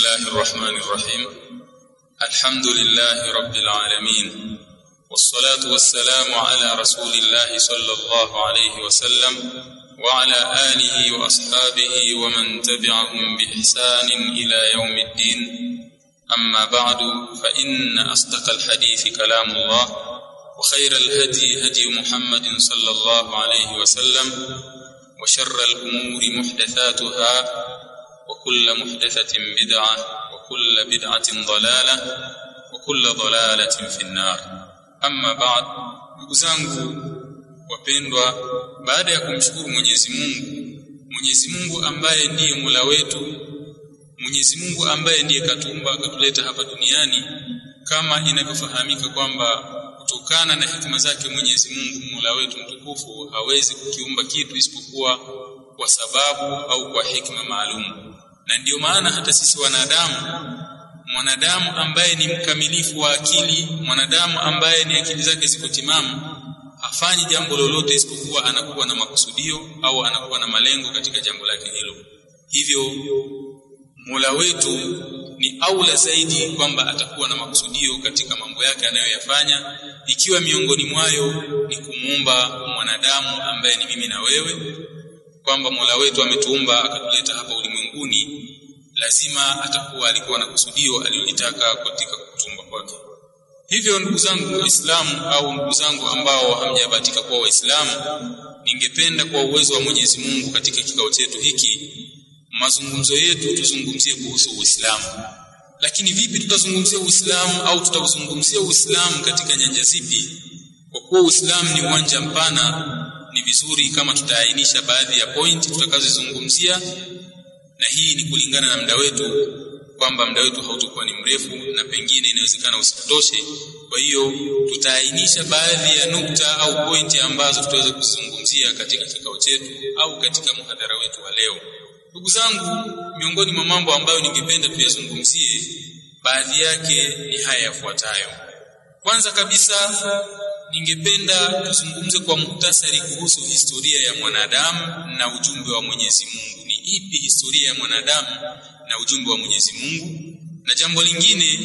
الله الرحمن الرحيم الحمد لله رب العالمين والصلاة والسلام على رسول الله صلى الله عليه وسلم وعلى آله وأصحابه ومن تبعهم بإحسان إلى يوم الدين أما بعد فإن أصدق الحديث كلام الله وخير الهدي هدي محمد صلى الله عليه وسلم وشر الأمور محدثاتها وكل محدثة بدعة وكل بدعة ضلالة وكل ضلالة في النار أما بعد نdugu wapendwa baada ya kumshukuru Mwenyezi Mungu Mwenyezi Mungu ambaye ndiye Mola wetu Mwenyezi Mungu ambaye ndiye katumba akatuleta hapa duniani kama inavyofahamika kwamba kutokana na hikima zake Mwenyezi Mungu Mola wetu mtukufu hawezi kukiumba kitu isipokuwa kwa sababu au kwa hikma maalum na ndiyo maana hata sisi wanadamu mwanadamu ambaye ni mkamilifu wa akili mwanadamu ambaye ni akili zake ziko timamu hafanyi jambo lolote isipokuwa anakuwa na makusudio au anakuwa na malengo katika jambo lake hilo hivyo Mola wetu ni aula zaidi kwamba atakuwa na makusudio katika mambo yake anayoyafanya ikiwa miongoni mwayo ni kumuumba mwanadamu ambaye ni mimi na wewe kwamba Mola wetu ametuumba akatuleta hapa ulimwenguni lazima atakuwa alikuwa na kusudio alilolitaka katika kutumba kwake hivyo ndugu zangu waislamu au ndugu zangu ambao hamjabahatika kuwa waislamu ningependa kwa uwezo wa Mwenyezi Mungu katika kikao chetu hiki mazungumzo yetu tuzungumzie kuhusu Uislamu lakini vipi tutazungumzia Uislamu au tutazungumzia Uislamu katika nyanja zipi kwa kuwa Uislamu ni uwanja mpana ni vizuri kama tutaainisha baadhi ya pointi tutakazozungumzia na hii ni kulingana na muda wetu kwamba muda wetu hautokuwa ni mrefu na pengine inawezekana usitoshe kwa hiyo tutaainisha baadhi ya nukta au pointi ambazo tutaweza kuzungumzia katika kikao chetu au katika muhadhara wetu wa leo ndugu zangu miongoni mwa mambo ambayo ningependa tuyazungumzie baadhi yake ni haya yafuatayo kwanza kabisa ningependa tuzungumze kwa muhtasari kuhusu historia ya mwanadamu na ujumbe wa Mwenyezi Mungu ni ipi historia ya mwanadamu na ujumbe wa Mwenyezi Mungu na jambo lingine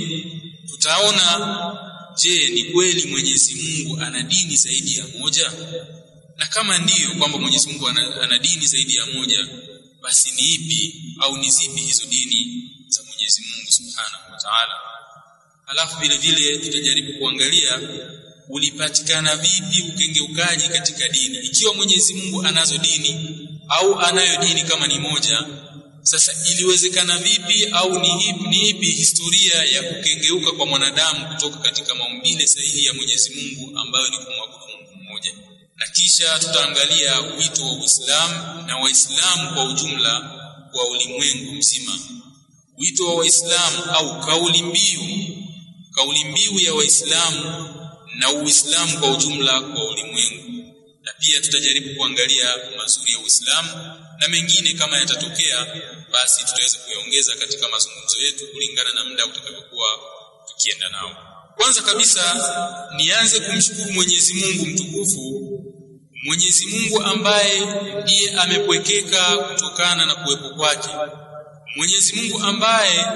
tutaona je ni kweli Mwenyezi Mungu ana dini zaidi ya moja na kama ndiyo kwamba Mwenyezi Mungu ana, ana dini zaidi ya moja basi ni ipi au ni zipi hizo dini za Mwenyezi Mungu Subhanahu wa Ta'ala alafu vile vile tutajaribu kuangalia ulipatikana vipi ukengeukaji katika dini ikiwa Mwenyezi Mungu anazo dini au anayo dini kama ni moja sasa iliwezekana vipi au ni ipi, ni ipi historia ya kukengeuka kwa mwanadamu kutoka katika maumbile sahihi ya Mwenyezi Mungu ambayo ni kumwabudu Mungu mmoja na kisha tutaangalia wito wa Uislamu na Waislamu kwa ujumla kwa ulimwengu mzima wito wa Waislamu au kauli mbiu kauli mbiu ya Waislamu na Uislamu kwa ujumla kwa ulimwengu na pia tutajaribu kuangalia mazuri ya Uislamu na mengine kama yatatokea basi tutaweza kuyaongeza katika mazungumzo yetu kulingana na muda utakavyokuwa tukienda nao kwanza kabisa nianze kumshukuru Mwenyezi Mungu mtukufu Mwenyezi Mungu ambaye ndiye amepwekeka kutokana na kuwepo kwake Mwenyezi Mungu ambaye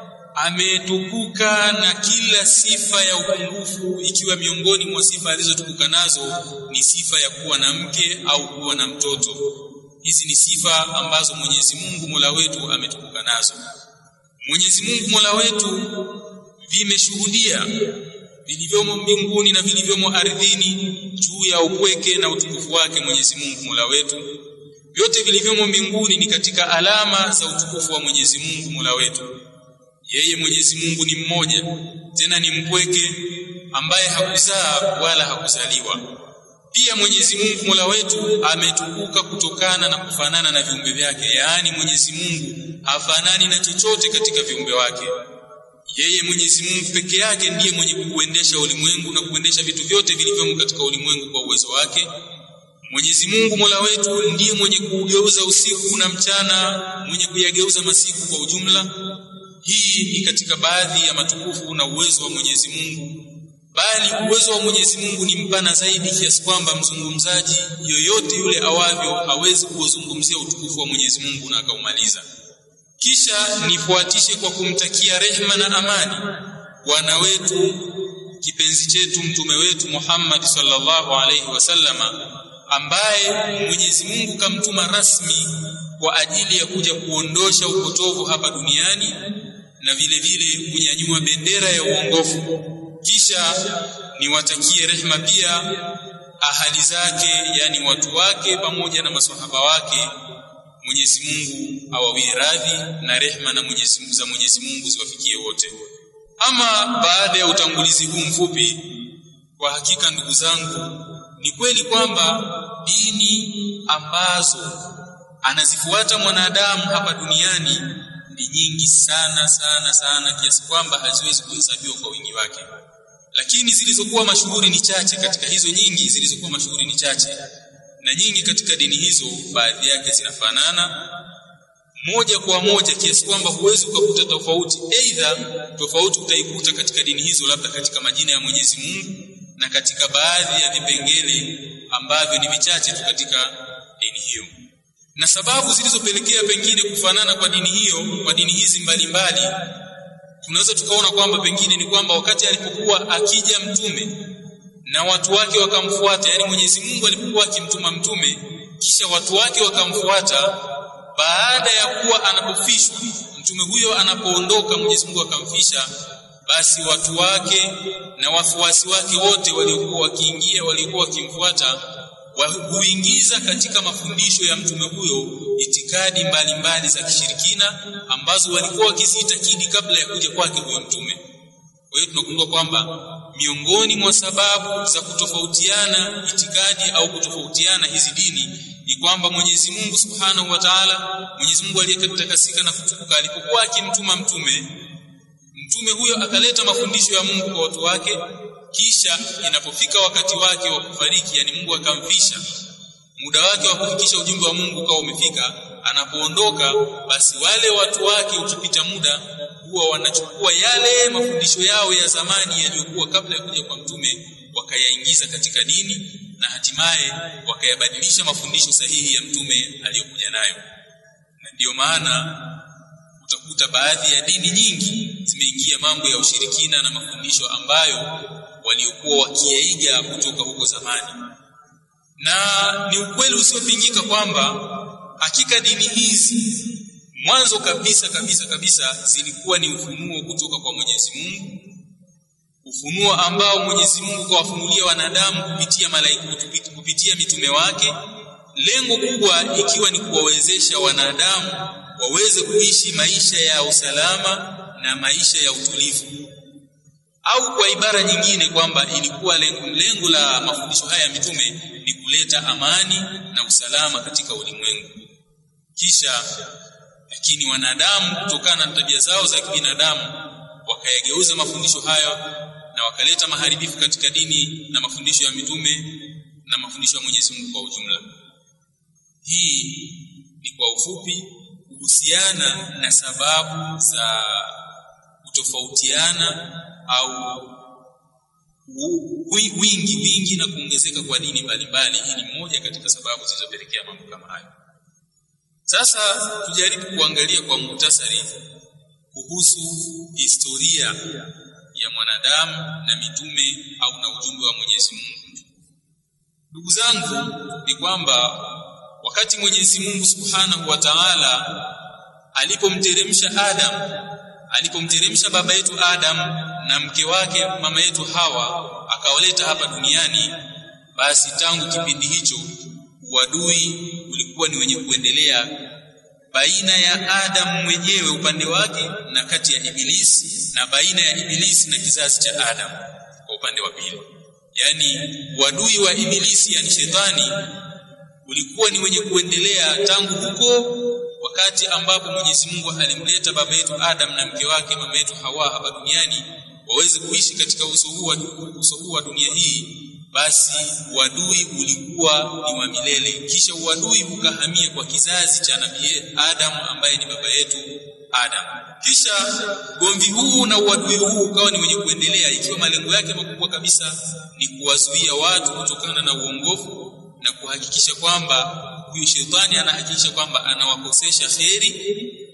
ametukuka na kila sifa ya upungufu ikiwa miongoni mwa sifa alizotukuka nazo ni sifa ya kuwa na mke au kuwa na mtoto hizi ni sifa ambazo Mwenyezi Mungu Mola wetu ametukuka nazo Mwenyezi Mungu Mola wetu vimeshuhudia vilivyomo mbinguni na vilivyomo ardhini juu ya upweke na utukufu wake Mwenyezi Mungu Mola wetu vyote vilivyomo mbinguni ni katika alama za utukufu wa Mwenyezi Mungu Mola wetu yeye Mwenyezi Mungu ni mmoja tena ni mpweke ambaye hakuzaa wala hakuzaliwa pia Mwenyezi Mungu Mola wetu ametukuka kutokana na kufanana na viumbe vyake yaani Mwenyezi Mungu hafanani na chochote katika viumbe wake yeye Mwenyezi Mungu peke yake ndiye mwenye kuendesha ulimwengu na kuendesha vitu vyote vilivyomo katika ulimwengu kwa uwezo wake Mwenyezi Mungu Mola wetu ndiye mwenye kugeuza usiku na mchana mwenye kuyageuza masiku kwa ujumla hii ni katika baadhi ya matukufu na uwezo wa Mwenyezi Mungu bali uwezo wa Mwenyezi Mungu ni mpana zaidi kiasi kwamba mzungumzaji yoyote yule awavyo hawezi kuuzungumzia utukufu wa Mwenyezi Mungu na akaumaliza kisha nifuatishe kwa kumtakia rehma na amani bwana wetu kipenzi chetu mtume wetu Muhammad sallallahu alaihi wasallama ambaye Mwenyezi Mungu kamtuma rasmi kwa ajili ya kuja kuondosha upotovu hapa duniani na vile vile kunyanyua bendera ya uongofu kisha niwatakie rehma pia ahali zake yani watu wake pamoja na maswahaba wake Mwenyezi Mungu awawie radhi na rehma na Mwenyezi Mungu za Mwenyezi Mungu ziwafikie wote ama baada ya utangulizi huu mfupi kwa hakika ndugu zangu ni kweli kwamba dini ambazo anazifuata mwanadamu hapa duniani ni nyingi sana sana sana kiasi kwamba haziwezi kuhesabiwa kwa wingi wake lakini zilizokuwa mashuhuri ni chache katika hizo nyingi zilizokuwa mashuhuri ni chache na nyingi katika dini hizo baadhi yake zinafanana moja kwa moja kiasi kwamba huwezi ukakuta tofauti aidha tofauti utaikuta katika dini hizo labda katika majina ya Mwenyezi Mungu na katika baadhi ya vipengele ambavyo ni vichache tu katika dini hiyo na sababu zilizopelekea pengine kufanana kwa dini hiyo kwa dini hizi mbalimbali tunaweza tukaona kwamba pengine ni kwamba wakati alipokuwa akija mtume na watu wake wakamfuata yani Mwenyezi Mungu alipokuwa akimtuma mtume kisha watu wake wakamfuata baada ya kuwa anapofishwa mtume huyo anapoondoka Mwenyezi Mungu akamfisha basi watu wake na wafuasi wake wote waliokuwa wakiingia waliokuwa wakimfuata huingiza katika mafundisho ya mtume huyo itikadi mbalimbali mbali za kishirikina ambazo walikuwa wakiziitakidi kabla ya kuja kwake huyo mtume kwa hiyo tunagundua kwamba miongoni mwa sababu za kutofautiana itikadi au kutofautiana hizi dini ni kwamba Mwenyezi Mungu Subhanahu wa Ta'ala Mwenyezi Mungu aliyetakasika na kutukuka alipokuwa akimtuma mtume mtume huyo akaleta mafundisho ya Mungu kwa watu wake kisha inapofika wakati wake wa kufariki yani Mungu akamfisha muda wake wa kufikisha ujumbe wa Mungu kwa umefika anapoondoka basi wale watu wake ukipita muda huwa wanachukua yale mafundisho yao ya zamani yaliyokuwa kabla ya kuja kwa mtume wakayaingiza katika dini na hatimaye wakayabadilisha mafundisho sahihi ya mtume aliyokuja nayo na ndiyo maana utakuta baadhi ya dini nyingi zimeingia mambo ya ushirikina na mafundisho ambayo waliokuwa wakiyaiga kutoka huko zamani na ni ukweli usiopingika kwamba hakika dini hizi mwanzo kabisa kabisa kabisa zilikuwa ni ufunuo kutoka kwa Mwenyezi Mungu ufunuo ambao Mwenyezi Mungu kawafunulia wanadamu kupitia malaika kupitia mitume wake lengo kubwa ikiwa ni kuwawezesha wanadamu waweze kuishi maisha ya usalama na maisha ya utulivu au kwa ibara nyingine kwamba ilikuwa lengo, lengo la mafundisho haya ya mitume ni kuleta amani na usalama katika ulimwengu kisha lakini wanadamu kutokana na tabia zao za kibinadamu wakayageuza mafundisho hayo na wakaleta maharibifu katika dini na mafundisho ya mitume na mafundisho ya Mwenyezi Mungu kwa ujumla hii ni kwa ufupi kuhusiana na sababu za kutofautiana au wingi wingi na kuongezeka kwa dini mbalimbali hii ni moja katika sababu zilizopelekea mambo kama hayo sasa tujaribu kuangalia kwa muhtasari kuhusu historia ya mwanadamu na mitume au na ujumbe wa Mwenyezi Mungu ndugu zangu ni kwamba wakati Mwenyezi Mungu Subhanahu wa Ta'ala alipomteremsha Adam alipomteremsha baba yetu Adam na mke wake mama yetu Hawa akawaleta hapa duniani basi tangu kipindi hicho uadui ulikuwa ni wenye kuendelea baina ya Adam mwenyewe upande wake na kati ya Ibilisi na baina ya Ibilisi na kizazi cha Adam kwa upande wa pili yani uadui wa Ibilisi yani shetani ulikuwa ni wenye kuendelea tangu huko wakati ambapo Mwenyezi Mungu alimleta baba yetu Adam na mke wake mama yetu Hawa hapa duniani waweze kuishi katika uso huu uso huu wa dunia hii basi uadui ulikuwa ni wa milele kisha uadui ukahamia kwa kizazi cha nabii Adam ambaye ni baba yetu Adam kisha gomvi huu na uadui huu ukawa ni wenye kuendelea ikiwa malengo yake makubwa kabisa ni kuwazuia watu kutokana na uongofu na kuhakikisha kwamba huyu shetani anahakikisha kwamba anawakosesha kheri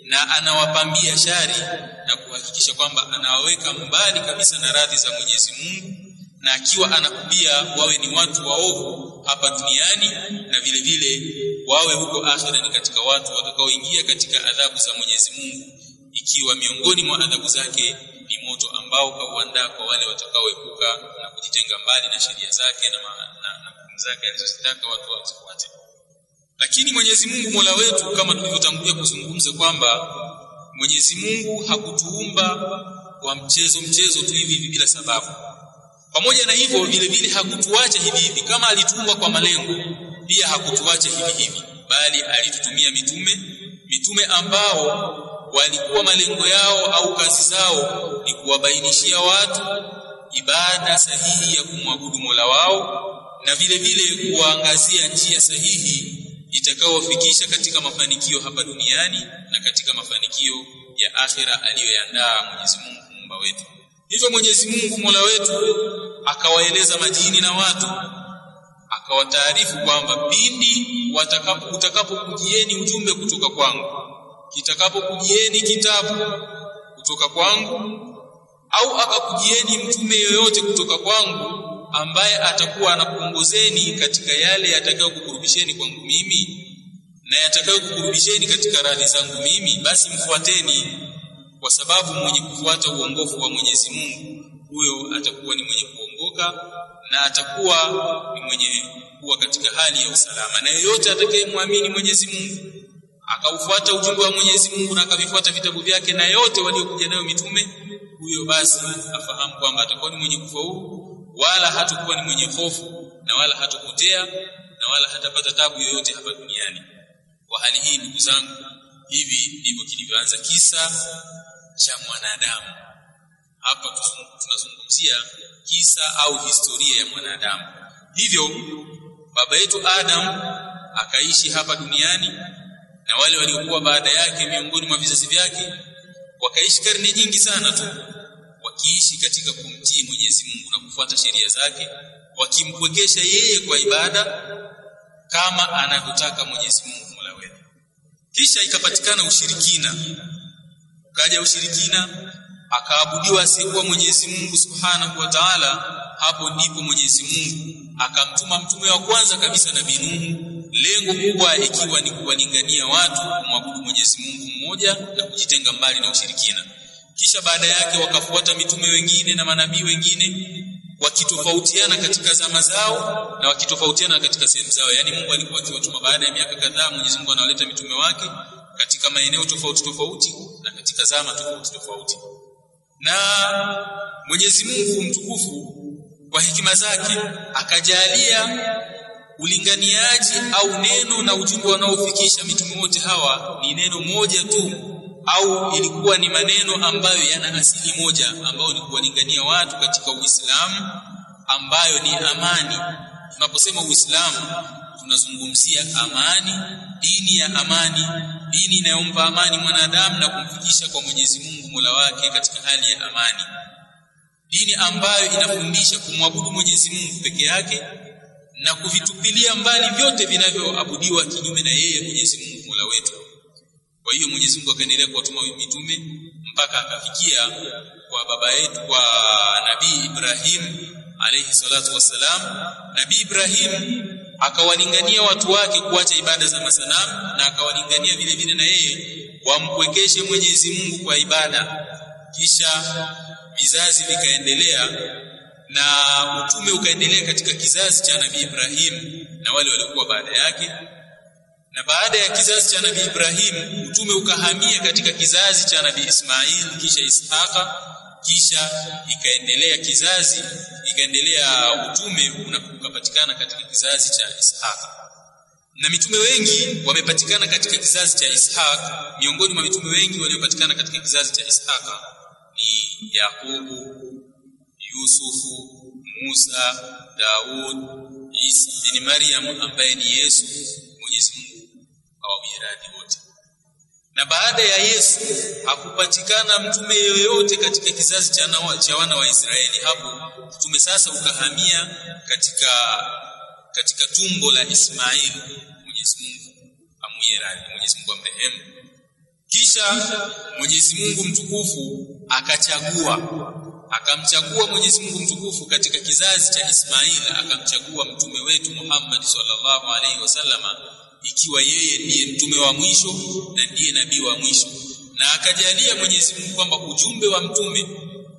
na anawapambia shari na kuhakikisha kwamba anawaweka mbali kabisa na radhi za Mwenyezi Mungu na akiwa anakubia wawe ni watu waovu hapa duniani na vile vile wawe huko akhira ni katika watu watakaoingia katika adhabu za Mwenyezi Mungu ikiwa miongoni mwa adhabu zake ni moto ambao kauandaa kwa wale watakaoepuka na kujitenga mbali na sheria zake na, na, na hukumu zake alizozitaka watu wazifuate lakini Mwenyezi Mungu Mola wetu kama tulivyotangulia kuzungumza kwamba Mwenyezi Mungu hakutuumba kwa mchezo mchezo tu hivi hivi bila sababu pamoja na hivyo vile vile hakutuacha hivi hivi kama alituumba kwa malengo pia hakutuacha hivi hivi bali alitutumia mitume mitume ambao walikuwa malengo yao au kazi zao ni kuwabainishia watu ibada sahihi ya kumwabudu Mola wao na vile vile kuwaangazia njia sahihi itakayowafikisha katika mafanikio hapa duniani na katika mafanikio ya akhira aliyoyandaa Mwenyezi Mungu muumba wetu hivyo Mwenyezi Mungu Mola wetu akawaeleza majini na watu akawataarifu kwamba pindi watakapo utakapokujieni ujumbe kutoka kwangu kitakapokujieni kitabu kutoka kwangu au akakujieni mtume yoyote kutoka kwangu ambaye atakuwa anakuongozeni katika yale yatakayokukurubisheni kwangu mimi na yatakayokukurubisheni katika radhi zangu mimi basi mfuateni kwa sababu mwenye kufuata uongofu wa Mwenyezi Mungu huyo atakuwa ni mwenye kuongoka na atakuwa ni mwenye kuwa katika hali ya usalama na yeyote atakayemwamini Mwenyezi Mungu akaufuata ujumbe wa Mwenyezi Mungu na akavifuata vitabu vyake na yote waliokuja nayo mitume huyo basi afahamu kwamba atakuwa ni mwenye kufaulu wala hatakuwa ni mwenye hofu na wala hatapotea na wala hatapata tabu yoyote hapa duniani kwa hali hii ndugu zangu hivi ndivyo kilivyoanza kisa cha mwanadamu hapa tunazungumzia kisa au historia ya mwanadamu hivyo baba yetu Adam akaishi hapa duniani na wale waliokuwa baada yake miongoni mwa vizazi vyake wakaishi karne nyingi sana tu wakiishi katika kumtii Mwenyezi Mungu na kufuata sheria zake wakimpwekesha yeye kwa ibada kama anavyotaka Mwenyezi Mungu Mola wetu kisha ikapatikana ushirikina ukaja ushirikina akaabudiwa asiyekuwa Mwenyezi Mungu Subhanahu wa Ta'ala hapo ndipo Mwenyezi Mungu akamtuma mtume wa kwanza kabisa Nabii Nuhu lengo kubwa ikiwa ni kuwalingania watu kumwabudu Mwenyezi Mungu mmoja na kujitenga mbali na ushirikina kisha baada yake wakafuata mitume wengine na manabii wengine wakitofautiana katika zama zao na wakitofautiana katika sehemu zao yani Mungu alikuwa akiwatuma baada ya miaka kadhaa Mwenyezi Mungu anawaleta mitume wake katika maeneo tofauti tofauti na katika zama tofauti tofauti na Mwenyezi Mungu mtukufu kwa hekima zake akajalia ulinganiaji au neno na ujumbe wanaofikisha mitume wote hawa ni neno moja tu au ilikuwa ni maneno ambayo yana asili moja ambayo ni kuwalingania watu katika Uislamu ambayo ni amani tunaposema Uislamu tunazungumzia amani dini ya amani dini inayompa amani mwanadamu na kumfikisha kwa Mwenyezi Mungu Mola wake katika hali ya amani dini ambayo inafundisha kumwabudu Mwenyezi Mungu peke yake na kuvitupilia mbali vyote vinavyoabudiwa kinyume na yeye Mwenyezi Mungu Mola wetu kwa hiyo Mwenyezi Mungu akaendelea kuwatuma mitume mpaka akafikia kwa baba yetu kwa Nabii Ibrahim alayhi salatu wassalam Nabii Ibrahim akawalingania watu wake kuacha ibada za masanamu na akawalingania vile vile na yeye wampwekeshe Mwenyezi Mungu kwa ibada kisha vizazi vikaendelea na utume ukaendelea katika kizazi cha Nabii Ibrahim na wale waliokuwa baada yake na baada ya kizazi cha Nabii Ibrahim utume ukahamia katika kizazi cha Nabii Ismail kisha Ishaqa kisha ikaendelea kizazi ikaendelea utume ukapatikana katika kizazi cha Ishaqa na mitume wengi wamepatikana katika kizazi cha Ishaq miongoni mwa mitume wengi waliopatikana katika kizazi cha Ishaqa ni Yakubu Yusufu Musa Daud Isa bin Maryam ambaye ni Yesu Mwenyezi Mungu awawiradi wote na baada ya Yesu hakupatikana mtume yoyote katika kizazi cha, nawa, cha wana wa Israeli hapo mtume sasa ukahamia katika katika tumbo la Ismail Mwenyezi Mungu amwiradi Mwenyezi Mungu amrehemu kisha Mwenyezi Mungu mtukufu akachagua akamchagua Mwenyezi Mungu mtukufu katika kizazi cha Ismail akamchagua mtume wetu Muhammad sallallahu alaihi wasallama ikiwa yeye ndiye mtume wa mwisho na ndiye nabii wa mwisho na akajalia Mwenyezi Mungu kwamba ujumbe wa mtume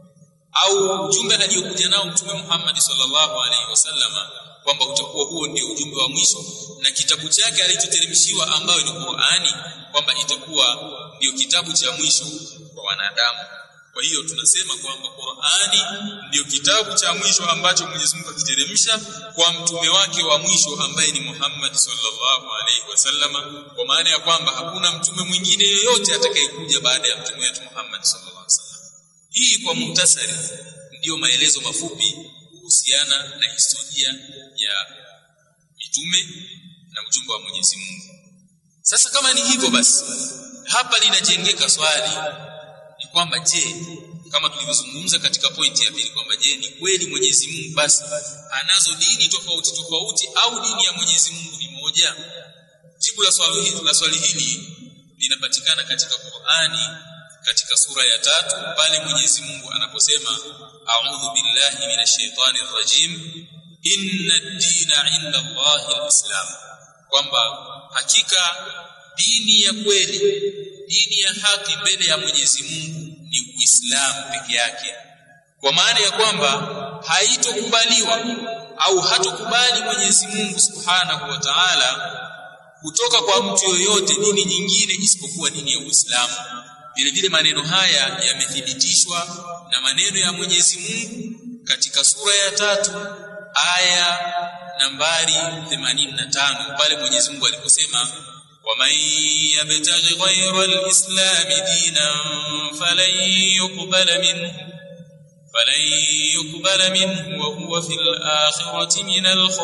au ujumbe aliyokuja nao mtume Muhammad sallallahu alaihi wasallama kwamba utakuwa huo ndio ujumbe wa mwisho na kitabu chake alichoteremshiwa ambayo ni Qur'ani kwamba itakuwa ndio kitabu cha mwisho kwa wanadamu kwa hiyo tunasema kwamba Qur'ani ndio kitabu cha mwisho ambacho Mwenyezi Mungu akiteremsha kwa mtume wake wa mwisho ambaye ni Muhammad sallallahu alaihi wasallama kwa maana ya kwamba hakuna mtume mwingine yoyote atakayekuja baada ya mtume wetu Muhammad sallallahu alaihi wasallam hii kwa muhtasari ndiyo maelezo mafupi kuhusiana na historia ya mitume na ujumbe wa Mwenyezi Mungu sasa kama ni hivyo basi hapa linajengeka swali ni kwamba je kama tulivyozungumza katika pointi ya pili kwamba je ni kweli Mwenyezi Mungu basi anazo dini tofauti tofauti au dini ya Mwenyezi Mungu ni moja jibu la swali hili la swali hili linapatikana katika Qur'ani katika sura ya tatu pale Mwenyezi Mungu anaposema a'udhu billahi minash shaitani rrajim inna ad-dina 'inda Allahi al-islam kwamba hakika dini ya kweli dini ya haki mbele ya Mwenyezi Mungu ni Uislamu peke yake kwa maana ya kwamba haitokubaliwa au hatokubali Mwenyezi Mungu Subhanahu wa Ta'ala kutoka kwa mtu yoyote dini nyingine isipokuwa dini ya Uislamu vile vile maneno haya yamethibitishwa na maneno ya Mwenyezi Mungu katika sura ya tatu aya nambari 85 pale Mwenyezi Mungu aliposema ومن يبتغي غير الإسلام دينا فلن يقبل منه فلن يقبل منه وهو في الآخرة من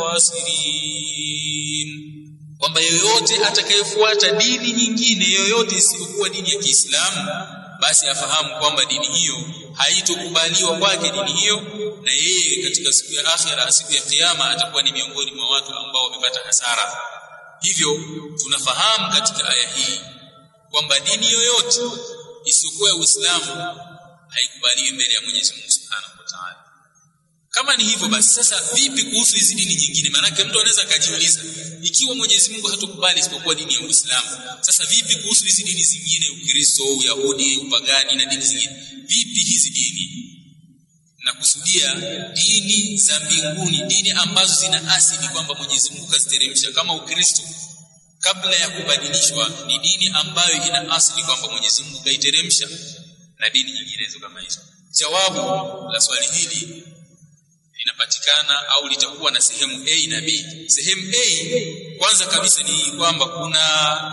الخاسرين kwamba yoyote atakayefuata dini nyingine yoyote isiyokuwa dini ya Kiislamu basi afahamu kwamba dini hiyo haitokubaliwa kwake dini hiyo na yeye katika siku ya akhira siku ya kiyama atakuwa ni miongoni mwa watu ambao wamepata hasara hivyo tunafahamu katika aya hii kwamba dini yoyote isiyokuwa ya Uislamu haikubaliwi mbele ya Mwenyezi Mungu Subhanahu wa Ta'ala. Kama ni hivyo basi sasa vipi kuhusu hizi dini nyingine? Maanake mtu anaweza akajiuliza ikiwa Mwenyezi Mungu hatokubali isipokuwa dini ya Uislamu, sasa vipi kuhusu hizi dini zingine, Ukristo, Uyahudi, upagani na dini zingine? Vipi hizi dini? na kusudia dini za mbinguni dini ambazo zina asili kwamba Mwenyezi Mungu kaziteremsha kama Ukristo kabla ya kubadilishwa ni dini ambayo ina asili kwamba Mwenyezi Mungu kaiteremsha na dini nyinginezo kama hizo jawabu la swali hili linapatikana au litakuwa na sehemu A na B sehemu A kwanza kabisa ni kwamba kuna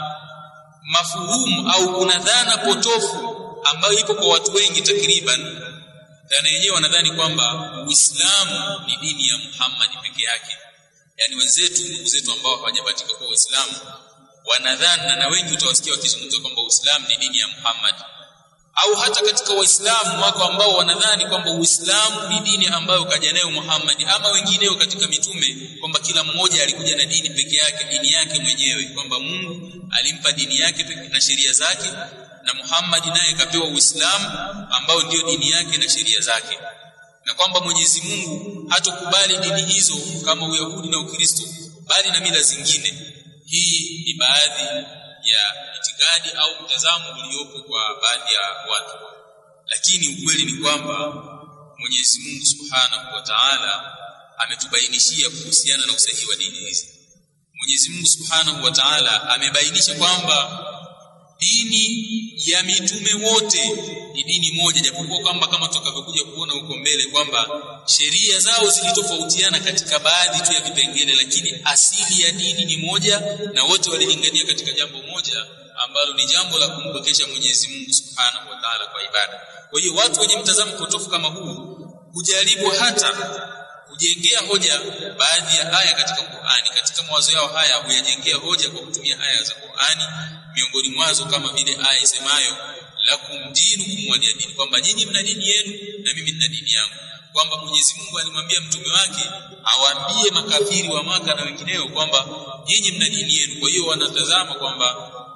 mafuhumu au kuna dhana potofu ambayo ipo kwa watu wengi takriban dhana yenyewe wanadhani kwamba Uislamu ni dini ya Muhammad peke yake yani wenzetu ndugu zetu ambao hawajabatika kwa Uislamu wanadhani na wengi utawasikia wakizungumza kwamba Uislamu ni dini ya Muhammad au hata katika waislamu wako ambao wanadhani kwamba Uislamu ni dini ambayo kaja nayo Muhammad ama wengineo katika mitume kwamba kila mmoja alikuja na dini peke yake dini yake mwenyewe kwamba Mungu alimpa dini yake na sheria zake na Muhammad naye kapewa Uislamu ambao ndiyo dini yake na sheria zake na kwamba Mwenyezi Mungu hatokubali dini hizo kama Uyahudi na Ukristo bali na mila zingine hii ni baadhi ya itikadi au mtazamo uliopo kwa baadhi ya watu lakini ukweli ni kwamba Mwenyezi Mungu Subhanahu wa Ta'ala ametubainishia kuhusiana na usahihi wa dini hizi Mwenyezi Mungu Subhanahu wa Ta'ala amebainisha kwamba dini ya mitume wote ni dini moja japokuwa kwamba kama tutakavyokuja kuona huko mbele kwamba sheria zao zilitofautiana katika baadhi tu ya vipengele lakini asili ya dini ni moja na wote walilingania katika jambo moja ambalo ni jambo la kumpokesha Mwenyezi Mungu Subhanahu wa Ta'ala kwa ibada. Kwa hiyo watu wenye mtazamo potofu kama huu kujaribu hata kujengea hoja baadhi ya aya katika Qur'ani katika mawazo yao haya huyajengea hoja kwa kutumia aya za Qur'ani miongoni mwazo kama vile aya isemayo lakum dinukum waliya dini kwamba nyinyi mna dini yenu na mimi nina dini yangu kwamba Mwenyezi Mungu alimwambia mtume wake awaambie makafiri wa maka na wengineo kwamba nyinyi mna dini yenu kwa hiyo wanatazama kwamba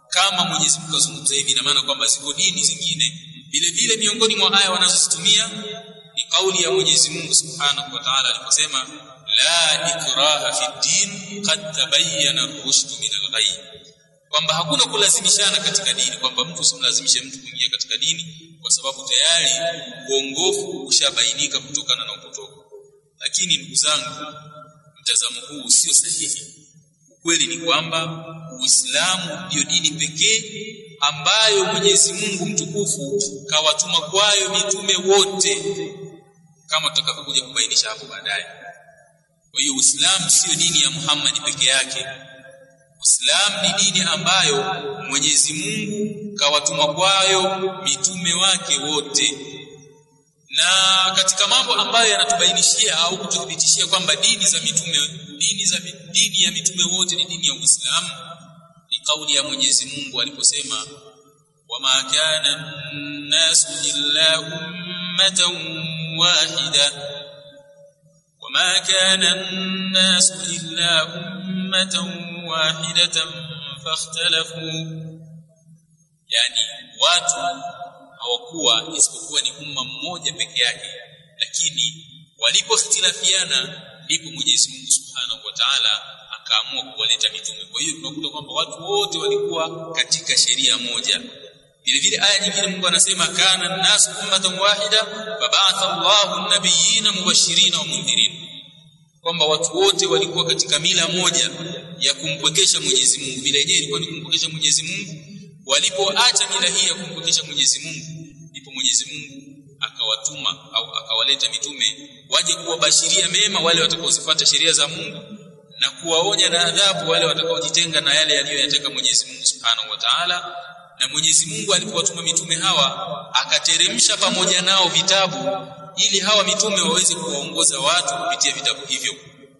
kama Mwenyezi Mungu azungumza hivi ina maana kwamba ziko dini zingine vile vile miongoni mwa aya wanazozitumia ni kauli ya Mwenyezi Mungu Subhanahu wa Ta'ala aliposema la ikraha fi din qad tabayyana ar-rushd min al-ghayy kwamba hakuna kulazimishana katika dini kwamba mtu usimlazimishe mtu kuingia katika dini kwa sababu tayari uongofu ushabainika kutokana na upotofu lakini ndugu zangu mtazamo huu sio sahihi ukweli ni kwamba Uislamu ndio dini pekee ambayo Mwenyezi Mungu mtukufu kawatuma kwayo mitume wote kama tutakavyokuja kubainisha hapo baadaye kwa hiyo Uislamu sio dini ya Muhammad peke yake Uislamu ni dini ambayo Mwenyezi Mungu kawatuma kwayo mitume wake wote na katika mambo ambayo yanatubainishia au kututhibitishia kwamba dini za mitume dini za dini ya mitume wote ni dini ya Uislamu ni kauli ya Mwenyezi Mungu aliposema wama kana an-nasu illa ummatan wahida wama kana an-nasu illa ummatan wahidatan fakhtalafu yani watu hawakuwa isipokuwa ni umma mmoja peke yake lakini walipokhtilafiana ndipo Mwenyezi Mungu Subhanahu wa Ta'ala akaamua kuwaleta mitume kwa hiyo tunakuta kwamba watu wote walikuwa katika sheria moja vile vile aya nyingine Mungu anasema kana nasu ummatan wahida fab'atha Allahu an-nabiyina mubashirin wa mundhirin kwamba watu wote walikuwa katika mila moja ya kumpwekesha Mwenyezi Mungu bila yenyewe ilikuwa ni kumpwekesha Mwenyezi Mungu walipoacha mila hii ya kumpokesha Mwenyezi Mungu ndipo Mwenyezi Mungu akawatuma au akawaleta mitume waje kuwabashiria mema wale watakaozifuata sheria za Mungu na kuwaonya na adhabu wale watakaojitenga na yale yaliyoyataka Mwenyezi Mungu Subhanahu wa Ta'ala na Mwenyezi Mungu alipowatuma mitume hawa akateremsha pamoja nao vitabu ili hawa mitume waweze kuwaongoza watu kupitia vitabu hivyo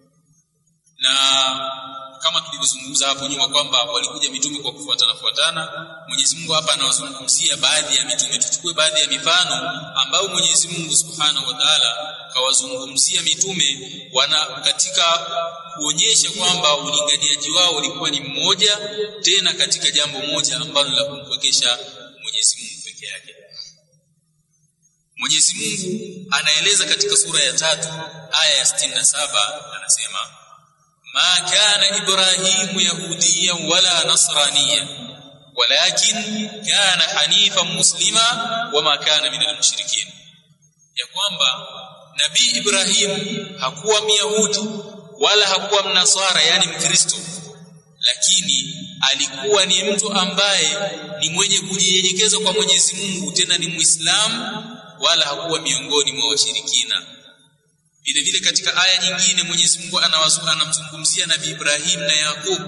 na kama tulivyozungumza hapo nyuma kwamba walikuja mitume kwa kufuatana fuatana Mwenyezi Mungu hapa anawazungumzia baadhi ya mitume tuchukue baadhi ya mifano ambayo Mwenyezi Mungu Subhanahu wa Ta'ala kawazungumzia mitume wana katika kuonyesha kwamba ulinganiaji wao ulikuwa ni mmoja tena katika jambo moja ambalo la kumpwekesha Mwenyezi Mungu peke yake Mwenyezi Mungu anaeleza katika sura ya tatu aya ya 67 anasema ما كان إبراهيم يهوديا ولا نصرانيا ولكن كان حنيفا مسلما وما كان من المشركين ya kwamba nabii Ibrahim hakuwa myahudi wala hakuwa mnaswara yani mkristo lakini alikuwa ni mtu ambaye ni mwenye kujinyenyekeza kwa Mwenyezi Mungu tena ni muislamu wala hakuwa miongoni mwa washirikina vile vile katika aya nyingine Mwenyezi Mungu anamzungumzia Nabii Ibrahim na Yakub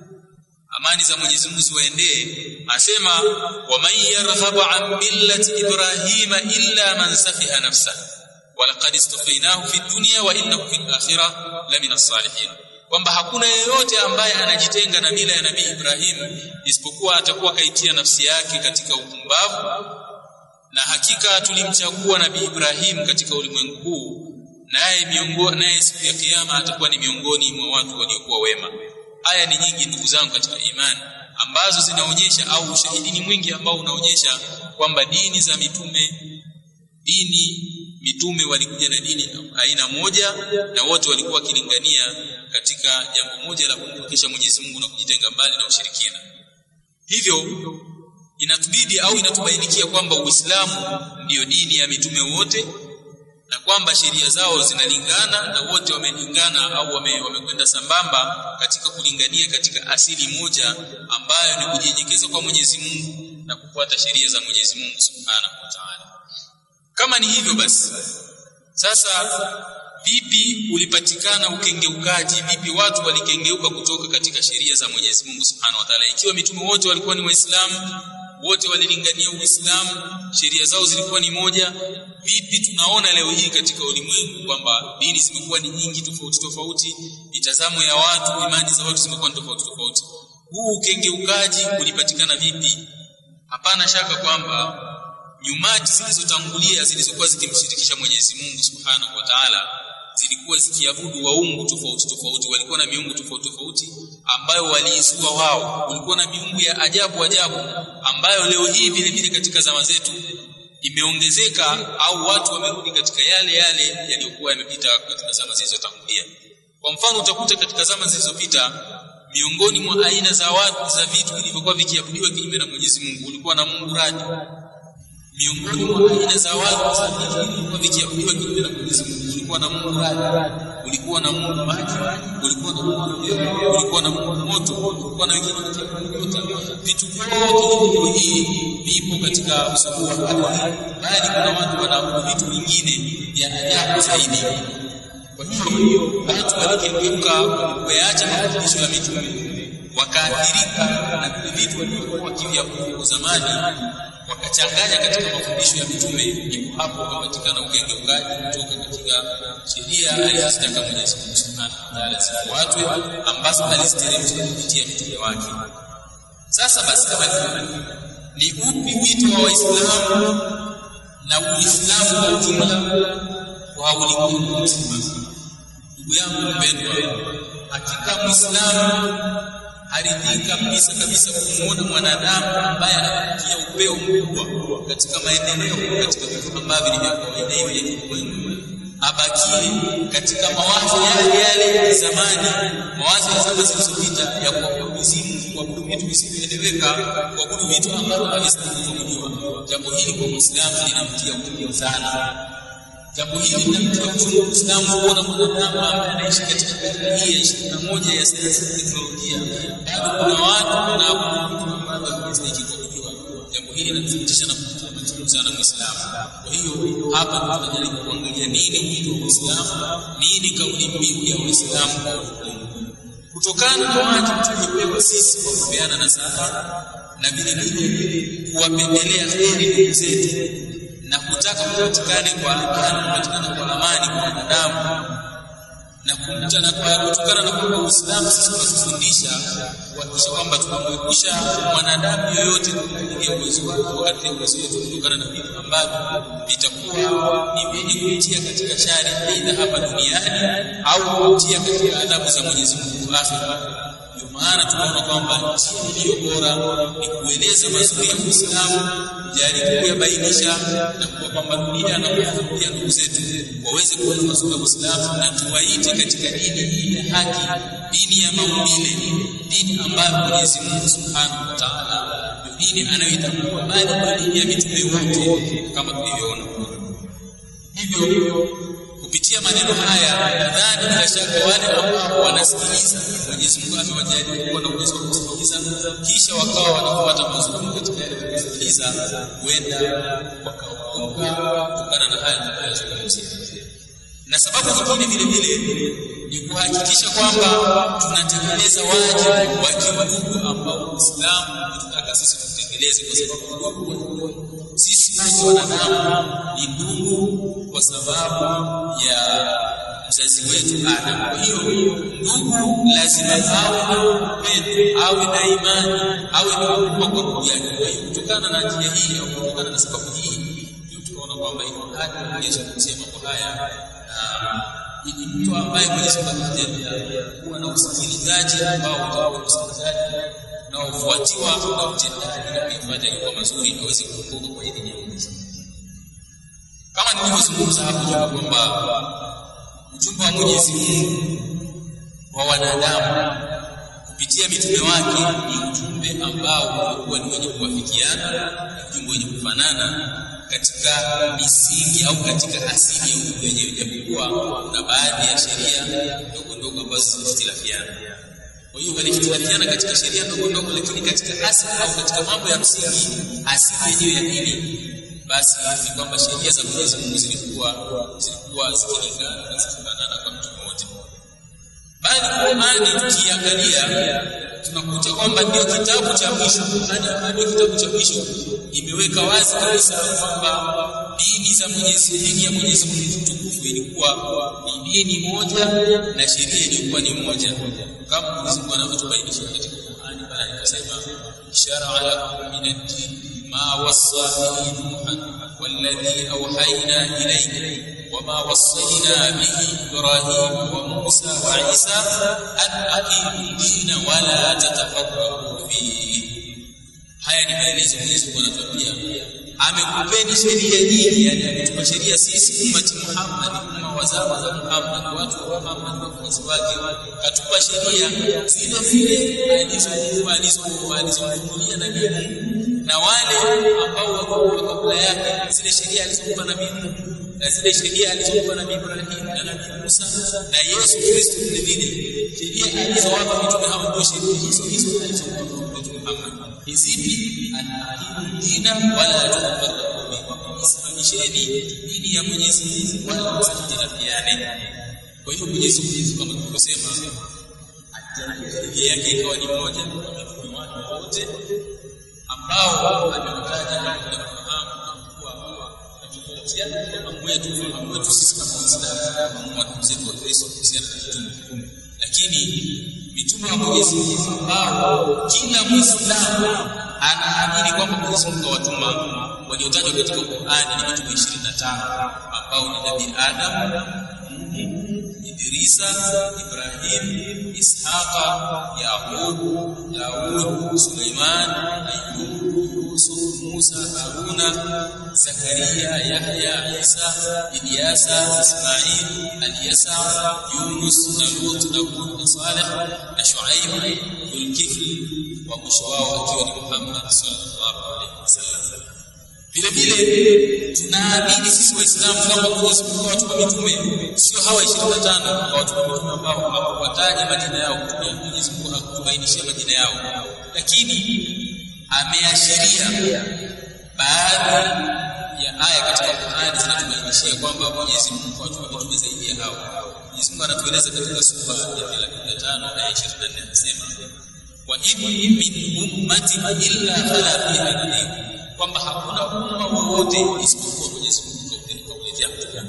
amani za Mwenyezi Mungu ziwaendee asema wa man yarghabu an millati ibrahima illa man safiha nafsa wa laqad istafainahu fi dunya wa innahu fil akhirah lamina salihin kwamba hakuna yeyote ambaye anajitenga na mila ya Nabii Ibrahim isipokuwa atakuwa kaitia nafsi yake katika upumbavu na hakika tulimchagua Nabii Ibrahim katika ulimwengu huu naye miongoni naye siku ya kiyama atakuwa ni miongoni mwa watu waliokuwa wema aya ni nyingi ndugu zangu katika imani ambazo zinaonyesha au ushahidi ni mwingi ambao unaonyesha kwamba dini za mitume dini mitume walikuja na dini aina moja na wote walikuwa wakilingania katika jambo moja la kumpokesha Mwenyezi Mungu na kujitenga mbali na ushirikina hivyo inatubidi au inatubainikia kwamba Uislamu ndiyo dini ya mitume wote na kwamba sheria zao zinalingana na wote wamelingana au wamekwenda wame sambamba katika kulingania katika asili moja ambayo ni kujinyenyekeza kwa Mwenyezi Mungu na kufuata sheria za Mwenyezi Mungu Subhanahu wa Ta'ala. Kama ni hivyo basi, sasa vipi ulipatikana ukengeukaji? Vipi watu walikengeuka kutoka katika sheria za Mwenyezi Mungu Subhanahu wa Ta'ala, ikiwa mitume wote walikuwa ni Waislamu wote walilingania Uislamu, sheria zao zilikuwa ni moja. Vipi tunaona leo hii katika ulimwengu kwamba dini zimekuwa ni nyingi tofauti tofauti, mitazamo ya watu, imani za watu zimekuwa ni tofauti tofauti. Huu ukengeukaji ulipatikana vipi? Hapana shaka kwamba nyumati zilizotangulia zilizokuwa zikimshirikisha Mwenyezi Mungu Subhanahu wa Ta'ala zilikuwa zikiabudu waungu tofauti tofauti walikuwa na miungu tofauti tofauti ambayo waliizua wao kulikuwa na miungu ya ajabu ajabu ambayo leo hii vile vile katika zama zetu imeongezeka au watu wamerudi katika yale yale yaliyokuwa yamepita katika zama zilizotangulia kwa mfano utakuta katika zama zilizopita miongoni mwa aina za watu za vitu vilivyokuwa vikiabudiwa kinyume na Mwenyezi Mungu ulikuwa na Mungu radi miongoni mwa aina za watu za vitu vilivyokuwa vikiabudiwa kinyume na Mwenyezi Mungu ulikuwa na Mungu radi ulikuwa na Mungu maji ulikuwa na Mungu umeme ulikuwa na Mungu moto ulikuwa na wengine nyota vitu vyote hii vipo katika usawa wa ardhi bali kuna watu wanaabudu vitu vingine vya ajabu zaidi kwa hiyo watu walikengeuka walipoyaacha mafundisho ya mitume wakaathirika na vile vitu walivyokuwa wakiviabudu zamani wakachanganya katika mafundisho ya mitume ndipo hapo ukapatikana ukengeukaji kutoka katika sheria alizitaka Mwenyezi Mungu Subhanahu wa Ta'ala zifuatwe ambazo aliziteremsha kupitia mitume wake sasa basi kama ni upi wito wa Waislamu na Uislamu kwa ujumla kwa ulimwengu mzima ndugu yangu mpendwa hakika Muislamu haridhiki kabisa kabisa kumuona mwanadamu ambaye anafikia upeo mkubwa katika maendeleo katika vitu ambavyo ni vya kawaida hivi vya kilimwengu abakie katika mawazo yale yale ya zamani mawazo ya zama zilizopita ya kuabudu mizimu kuabudu vitu visivyoeleweka kuabudu vitu ambavyo havistahili kuabudiwa jambo hili kwa muislamu linamtia uchungu sana jambo hili linamtia uchungu muislamu kuona mwanadamu ambaye anaishi katika karne hii ya ishirini na moja ya sayansi na teknolojia bado kuna watu wanaabudu vitu ambavyo havistahili kuabudiwa jambo hili linathibitisha na kutia machungu sana muislamu kwa hiyo hapa tunajaribu kuangalia nini wito wa Uislamu nini kauli mbiu ya Uislamu kwa ulimwengu kutokana na wajibu tuliopewa sisi kwa kupeana nasaha na vile vile kuwapendelea heri ndugu zetu na kutaka kupatikane kwa amani kupatikana kwa amani kwa wanadamu na kumtana kwa kutokana na kwamba Uislamu sisi tunatufundisha kuhakikisha kwamba tunamwepusha mwanadamu yoyote kuingia uwezo wake wakati uwezo wetu kutokana na vitu ambavyo vitakuwa ni vyenye kumtia katika shari aidha hapa duniani au kumtia katika adhabu za Mwenyezi Mungu akhera ndio maana tunaona kwamba njia iliyo bora ni kueleza mazuri ya Uislamu kujaribu kuyabainisha na kuwapambanulia na kuwafunulia ndugu zetu waweze kuona mazuri ya Uislamu na tuwaite katika dini hii ya haki dini ya maumbile dini ambayo Mwenyezi Mungu Subhanahu wa Ta'ala ndio dini anayoitambua bali ndio dini ya mitume wote kama tulivyoona hivyo kupitia maneno haya nadhani bila shaka wale ambao wanasikiliza Mwenyezi Mungu amewajalia kuwa na uwezo wa kusikiliza kisha wakawa wanafuata mazuri katika yale kusikiliza huenda wakaokoka kutokana na haya tunayozungumzia na sababu nyingine vile vile ni kuhakikisha kwamba tunatekeleza wajibu wa kimungu ambao Uislamu unataka sisi tutekeleze kwa sababu sisi wote wanadamu ni ndugu kwa sababu ya mzazi wetu Adam. Kwa hiyo ndugu lazima awe na upendo, awe na imani, awe na huruma kwa ndugu yake. Kwa hiyo kutokana na njia hii au kutokana na sababu hii ndio tunaona kwamba iko haki Mwenyezi Mungu kusema mambo haya na ni mtu ambaye Mwenyezi Mungu amejalia kuwa na usikilizaji ambao utakuwa usikilizaji unaofuatiwa na utendaji na kuyafanya yaliyo mazuri aweze kuokoka kwa idhini ya Mwenyezi kama nilivyozungumza hapo nyuma kwamba ujumbe wa Mwenyezi Mungu wa wanadamu kupitia mitume wake ni ujumbe ambao ulikuwa ni wenye kuwafikiana, ni ujumbe wenye kufanana katika misingi au katika asili ya ujumbe wenyewe, japokuwa kuna baadhi ya sheria ndogo ndogo ambazo zilizohitilafiana. Kwa hiyo walihitilafiana katika sheria ndogo ndogo, lakini katika asili au katika mambo ya msingi, asili yenyewe ya dini basi ni kwamba sheria za Mwenyezi Mungu zilikuwa zilikuwa zikilingana na zikifanana kwa mtu mmoja. Bali Qur'ani tukiangalia tunakuta kwamba ndio kitabu cha mwisho, Qur'ani ndio kitabu cha mwisho, imeweka wazi kabisa kwamba dini za Mwenyezi dini ya Mwenyezi Mungu mtukufu ilikuwa ni dini moja na sheria ilikuwa ni moja, kama Mwenyezi Mungu anavyotubainisha katika Qur'ani, bali akasema shara ala min ad-din ما وصى به نوحا والذي أوحينا إليك وما وصينا به إبراهيم وموسى وعيسى أن أقيموا الدين ولا تتفرقوا فيه haya ni maelezo Mwenyezi Mungu anatuambia amekupeni sheria nyingi yani ametupa sheria sisi ummati Muhammad umma wa zama za Muhammad watu wa Muhammad wafuasi wake katupa sheria zile zile alizokuwa alizokuwa alizokulia na Mungu na wale ambao wako kabla yake zile sheria alizokuwa na Mungu na zile sheria alizokuwa na Ibrahim na Nabii Musa na Yesu Kristo vile vile sheria alizowapa mitume hao ndio sheria hizo hizo alizokuwa Mtume Muhammad hizipi anakimu dina wala tutafarraqu isimamisheni dini ya Mwenyezi Mungu wala msijitarafiane kwa hiyo Mwenyezi Mungu kama tulivyosema sheria yake ikawa ni moja kwa watu wote ambao amewataja na kufahamu kuwa tofautiana kwa mambo yetu fahamu wetu sisi kama Waislamu kama ndugu zetu wa Kristo kuhusiana na mitume lakini mitume wa Mwenyezi Mungu ambao kila Muislamu anaamini kwamba Mwenyezi Mungu awatuma waliotajwa katika Qur'ani ni mitume 25 ambao ni Nabii Adam, Idrisa, Ibrahim, Ishaqa, Yaqub, Daud, Suleiman, Ayyub, Yusuf, Musa, Haruna, Zakaria, Yahya, Isa, Ilyasa, Ismail, Alyasa, Yunus, na Lut, na Hud, na Saleh, na Shuaib, Dhulkifli wa mwisho wao akiwa ni Muhammad sallallahu alaihi wasallam. Vile vile tunaamini sisi Waislamu kwamba Mwenyezi Mungu awatupa mitume, sio hawa 25 awatupa mitume ambao hakuwataja majina yao, kutumia Mwenyezi Mungu hakutubainishia majina yao, lakini ameashiria baadhi ya aya katika Qur'ani zinatubainishia kwamba Mwenyezi Mungu awatupa mitume zaidi ya hao. Mwenyezi Mungu anatueleza katika sura ya 35 aya 24 anasema wa in min ummatin illa khala fiha nadhir, kwamba hakuna umma wowote isipokuwa Mwenyezi Mungu kauletea mtume.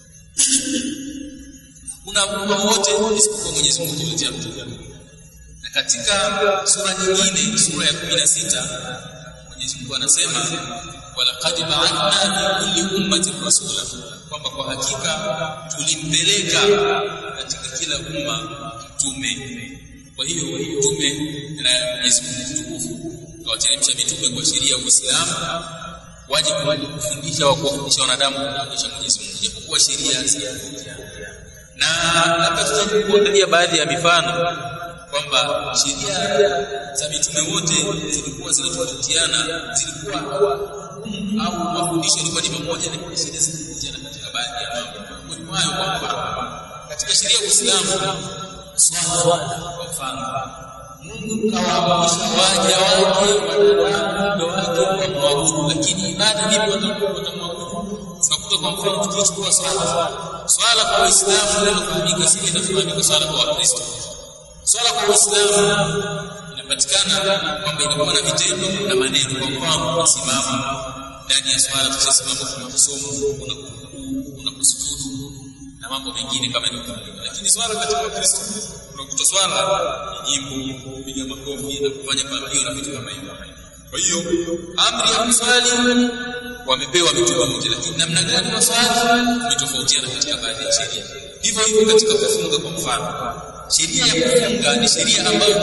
Hakuna umma wowote isipokuwa Mwenyezi Mungu kauletea mtume. Na katika sura nyingine, sura ya 16 Mwenyezi Mungu anasema walaqad ba'athna fi kulli ummatin rasula, kwamba kwa hakika tulimpeleka katika kila umma mtume kwa hiyo mtume na Mwenyezi Mungu mtukufu kawateremsha mitume kwa sheria ya Uislamu wajibu kufundisha wa kuwafundisha wanadamu kumwonyesha Mwenyezi Mungu japokuwa sheria na labda tutajaribu kuangalia baadhi ya mifano kwamba sheria za mitume wote zilikuwa zinatofautiana zilikuwa au mafundisho yalikuwa ni pamoja na sheria zilitofautiana katika baadhi ya mambo miongoni mwayo kwamba katika sheria ya Uislamu swala kwa mfano Mungu kawaamrisha waja wake wanadamu wake wamwabudu, lakini ibada vipi watamwabudu? Tunakuta kwa mfano tukichukua swala, swala kwa Waislamu linalofahamika si inafahamika swala kwa Wakristo. Swala kwa Waislamu inapatikana kwamba inakuwa na vitendo na maneno. Kwa mfano, kusimama ndani ya swala, tukisimama kuna kusoma, kuna kukuu, kuna kusujudu na mambo mengine kama hivyo. Lakini swala katika Wakristo unakuta swala ni nyimbo, kupiga makofi na kufanya pambio na vitu kama hivyo. Kwa hiyo amri ya kuswali wamepewa mitume wote, lakini namna gani waswali imetofautiana katika baadhi ya sheria. Hivyo hivyo katika kufunga, kwa mfano, sheria ya kufunga ni sheria ambayo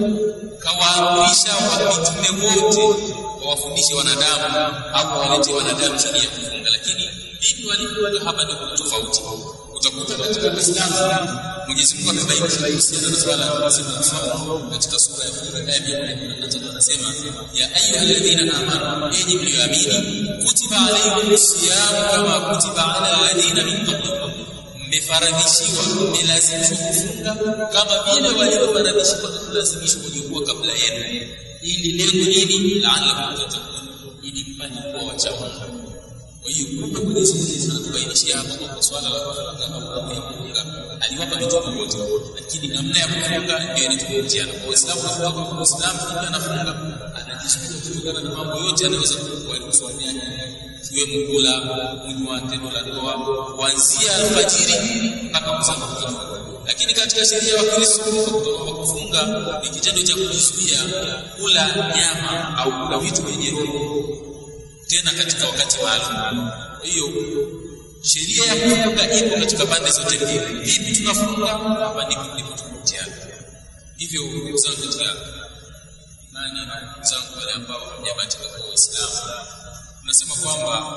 kawaamrisha wa mitume wote wawafundishe wanadamu au wawaletee wanadamu sheria ya kufunga, lakini vipi walivyo hapa ndio kuna tofauti. Utakuta katika Uislamu Mwenyezi Mungu amebainisha kuhusiana na swala ya saumu katika sura ya Furqan aya ya 113 anasema ya ayyuhalladhina amanu, enyi mlioamini, kutiba alaykumus siyam kama kutiba ala alladhina min qablikum, mmefaradhishiwa mmelazimishwa kufunga kama vile walivyofaradhishiwa na kulazimishwa waliokuwa kabla yenu, ili lengo nini? La'allakum tattaqun, ili mpate kuwa wacha Mungu. Kwa hiyo kumbe Mwenyezi Mungu anatubainishia hapa kwamba swala la kufunga au amri ya kufunga aliwapa mitume wote, lakini namna ya kufunga ndio inatofautiana. Kwa Waislamu nakuta kwamba Muislamu kila anafunga anajizuia kutokana na mambo yote anaweza kuwaruhusu wanyanya ikiwemo kula, kunywa, tendo la ndoa kuanzia alfajiri mpaka kuzama kwa lakini katika sheria ya Wakristo kwa kufunga ni kitendo cha kujizuia kula nyama au kula vitu vyenye roho tena katika wakati maalum. Hiyo sheria ya kufunga ipo katika pande zote mbili. Vipi tunafunga? Hapa ndipo tulipotofautiana. Hivyo ndugu zangu katika imani na ndugu zangu wale ambao hawajabatika kwa Uislamu, tunasema kwamba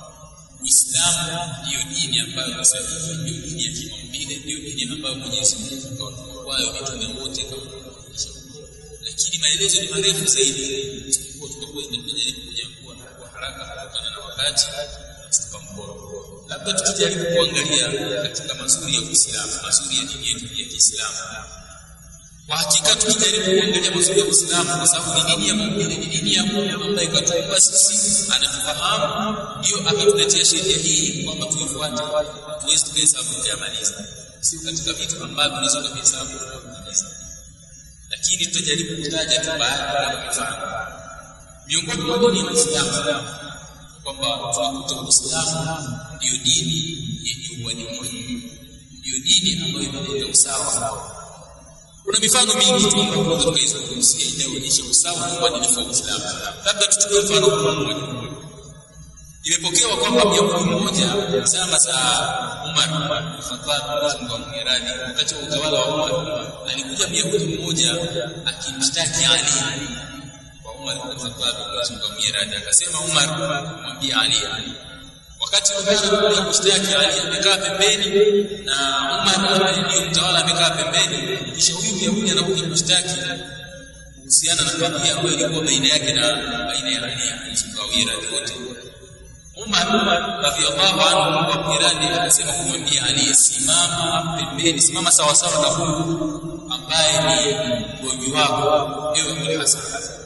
Uislamu ndiyo dini ambayo ni sahihi, ndiyo dini ya kimaumbile, ndiyo dini ambayo Mwenyezi Mungu kawatuma kwayo mitume wote kama kuonyesha. Lakini maelezo ni marefu zaidi, kwa tutakuwa tunajaribu kujambua kwa haraka kutokana na wakati tukamkoa. Labda tukijaribu kuangalia katika mazuri ya Uislamu, mazuri ya dini yetu ya Kiislamu. Kwa hakika tukijaribu kuangalia mazuri ya Uislamu, kwa sababu ni dini ya maumbile, ni dini ya Mungu ambaye katuumba sisi, anatufahamu, ndio akatuletea sheria hii kwamba tuifuate, tuwezi tukahesabu kuyamaliza, sio katika vitu ambavyo unaweza kuhesabu kumaliza. Lakini tutajaribu kutaja tu baadhi ya mifano miongoni mwa dini ya Uislamu kwamba tunakuta Uislamu ndiyo dini yenye uadilifu, ndiyo dini ambayo imeleta usawa. Kuna mifano mingi tu ambayo tunaweza tukaizungumzia inayoonyesha usawa na uadilifu wa Uislamu. Labda tuchukue mfano mmoja. Imepokewa kwamba Myahudi mmoja zama za Umar bin Khattab Mungu amwiradhi, wakati wa utawala wa Umar, alikuja Myahudi mmoja akimshtaki Ali kwa Umar bin Khattab Mungu amwiradhi, akasema Umar mwambie Ali wakati Umar kushtaki Ali amekaa pembeni na Umar ambaye ndio mtawala amekaa pembeni, kisha huyu Myahudi anakuja kushtaki kuhusiana na kadhia ambayo ilikuwa baina yake na baina ya Ali Muawiya wote. Umar radhiallahu anhu Mungu amwiradhi akasema kumwambia Ali, simama pembeni, simama sawa sawa na huyu ambaye ni mgonjwa wako, ewe Abul Hasan.